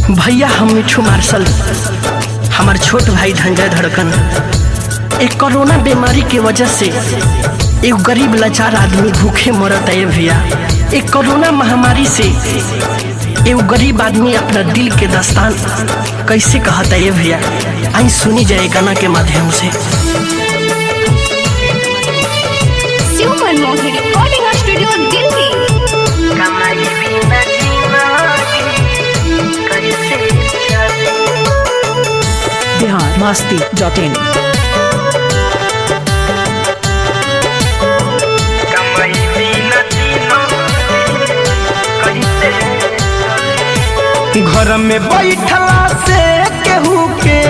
भैया हम मिठू मार्शल हमार छोट भाई धंजय धड़कन एक कोरोना बीमारी के वजह से एक गरीब लाचार आदमी भूखे मरत है भैया एक कोरोना महामारी से एक गरीब आदमी अपना दिल के दास्तान कैसे कहता है भैया आई सुनी जाए गाना के माध्यम से Shiv Manmohan recording studio Delhi Bihar Masti dot in घर में बैठला से केहू के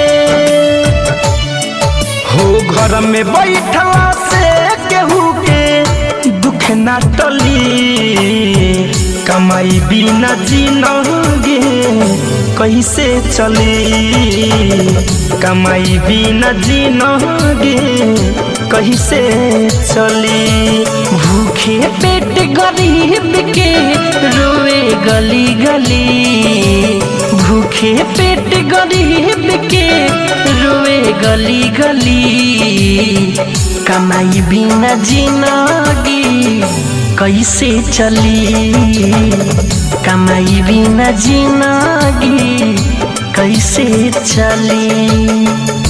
हो घर में बैठला से केहू के दुख ना टली कमाई बिना जीनोगे कैसे चली कमाई बिना जीनोगे कैसे चली भूखे पेट गरीब के रोए गली गली भूखे पेट गरीब के रोए गली गली कमाई बिना जिंदगी कैसे चली कमाई बिना जिंदगी कैसे चली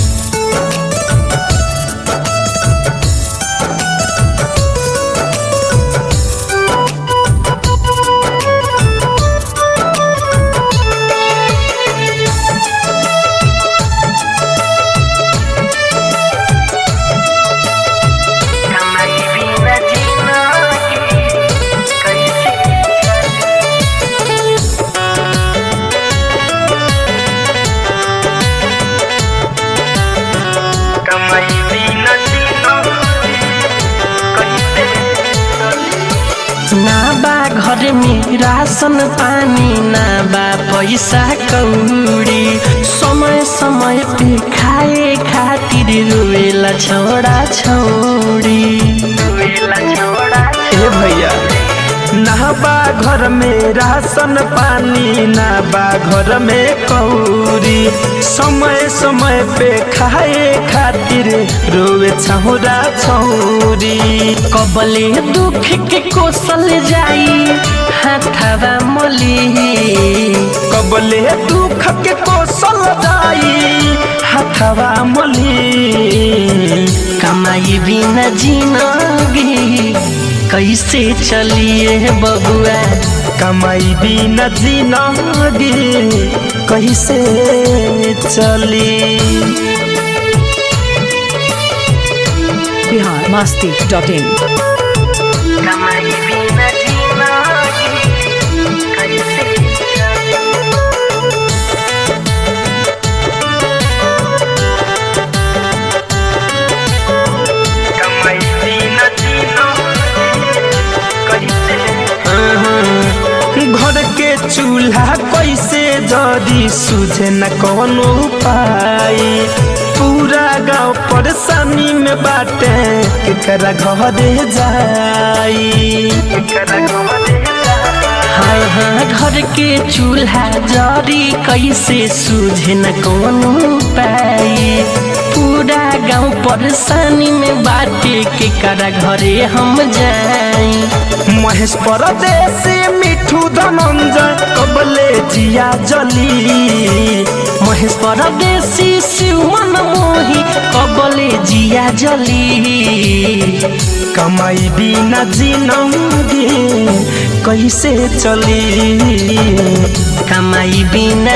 ना बा घर में राशन पानी ना बा पैसा कौड़ी समय समय पे खाए खातिर रोएला छोड़ा छोड़ी ए भैया ना बा घर में राशन पानी ना बा घर में कौड़ी समय समय पे खाए खातिर रोवे छौरा छौरी कबले दुख के कोसल जाई हाथवा मली कबले दुख के कोसल जाई हाथवा मली कमाई बिना जिनगी कैसे चलिए बबुआ कमाई बिना जिनगी कैसे चली बिहार मस्ती डॉट इन कमाई बिना जिनगी कैसे घर के चूल्हा कैसे जरी सुझे न कौनो उपाय पूरा गांव परेशानी में बाटे केकरा घरे जाई हाँ हाँ घर के चूल्हा जरी कैसे सूझे न कोनो उपाय पूरा गांव परेशानी में बाटे के करा घरे हम जाई महेश परदेसी मिठू धनंजय कबले जिया जली महेश परदेसी शिवमन मोही कबले जिया जली कमाई बिना जिनगी कैसे चली कमाई बिना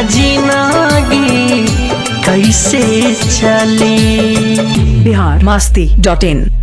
जिनगी कैसे चली बिहार मस्ती डॉट इन